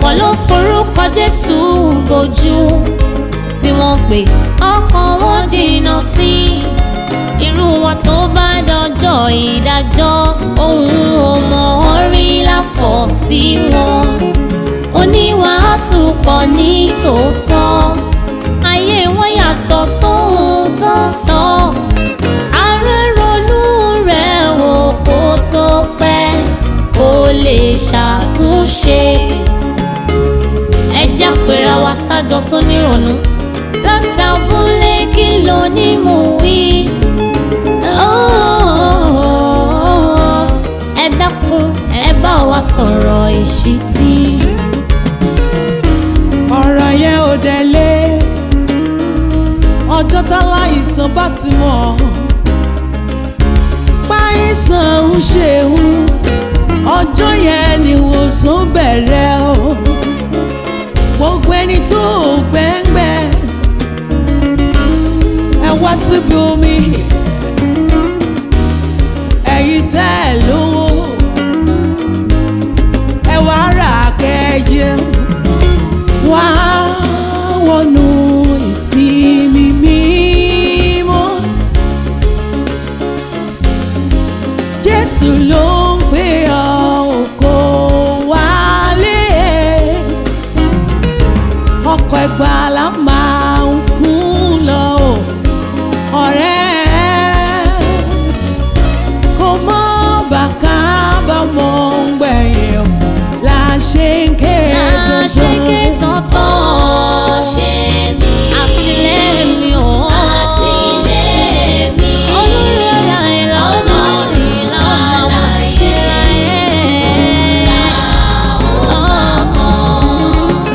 ọ̀pọ̀ ló forúkọ Jésù bojú tí wọ́n pè ọkàn wọn jìnnà sí irú wọn tó bá dọjọ́ ìdájọ́ ohun ò mọ̀ ọ́ rí láfọ̀ sí wọn oníwàásù pọ̀ ní tòótọ́ ayé wọn yàtọ̀ sóhun tó ń sọ ààrẹ ronú rẹ̀ wò kó tó pẹ́ kó lè ṣàtúnṣe ẹjẹ́ àpèrà wa sájọ tó nírònú láti abúlé kí ló ní mú wí. ẹ dákun ẹ bá wa sọ̀rọ̀ ìṣítí. ọ̀rọ̀ yẹn ò délé ọjọ́ táláìsàn bá ti mọ̀ páìsàn ń ṣeun ọjọ́ yẹn ni ìwòsàn bẹ̀rẹ̀ o gbogbo ẹni tó gbẹ́ngbẹ́ ẹ wá síbi omi ẹ̀yin tẹ́ ẹ lówó ẹ wá rà kẹ́yẹ wá wọnú ìsinmi mímọ́ Jésù ló ń pè ọ́ kó wálé ọkọ̀ ìgbàlà máa ń kún lọ o, ọ̀rẹ́ kò mọ́ bàkà bá mọ́ ń gbẹ̀yìn o, la ṣe ń ké àṣekè dandan. tọ̀tọ̀ ṣe mí. àtìlẹ́yìn mi ò àtìlẹ́yìn mi. olórí ọ̀la ìlànà sí ìlànà sí ìlànà.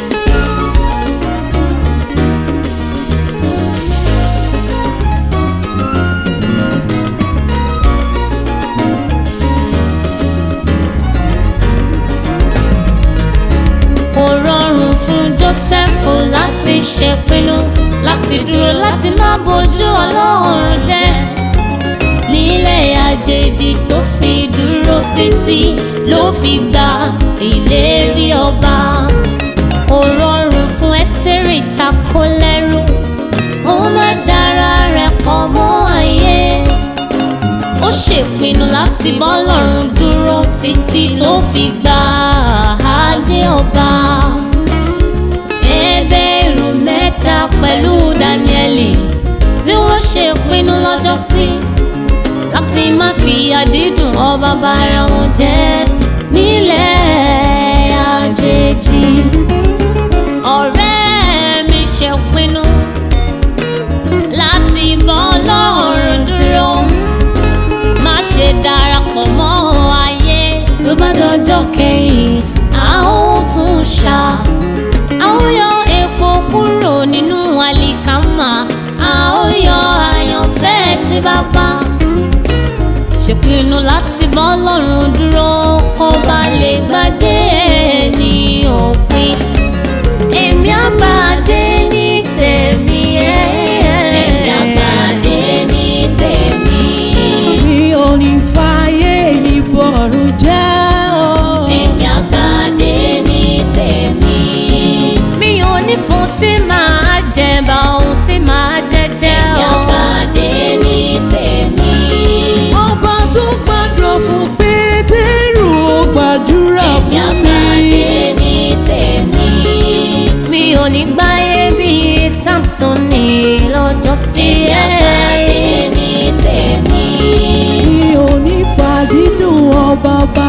kò rọrùn fún Jósẹ́fù láti ṣèpinnu láti dúró láti má bójú Ọlọ́run jẹ́ nílẹ̀ àjèjì tó fi dúró títí ló fi gba ìlérí ọba kò rọrùn fún Ẹ́sítérì takò lẹ́rú ó má dára rẹ̀ pọ̀ mọ́ ayé ó ṣèpinnu láti bọ́lọ́run dúró títí tó fi gba adé ọba. Hébérù mẹ́ta pẹ̀lú Dáníẹ́lì tí wọ́n ṣèpinnu lọ́jọ́sí láti má fi àdídùn ọba bára wọn jẹ́ nílẹ̀ àjèjì. ọ̀rẹ́ mi ṣèpinnu láti bọ́ Ọlọ́run dúró má ṣe darapọ̀ mọ́ ayé tó bá dọjọ́ kẹ́yìn a ó tún ṣá a ó yọ epo kúrò nínú àlìkámà a ó yọ àyànfẹ́ tí bàbá ṣèpinnu láti bọ́ lọ́rùn dúró kó bá lè gbàgbé ní òpin èmi àgbàdé ní tèmi èmi àgbàdé ní tèmi. mi ò ní fàyè ìbọ̀rù jẹ́ o. Èmi àgbàdé ní tèmi. Mi ò ní fún tí màá jẹ bá ohun tí màá jẹ jẹ o. Èmi àgbàdé ní tèmi. ọba tó gbàdúrà fún pétérù ó gbàdúrà Èmi fún mi. àgbàdé ní tèmi. Mi ò ní gbáyé bíi Samson ní lọ́jọ́ sí. Èmi àgbàdé ní tèmi. mi ò ní fàdídùn ọba bá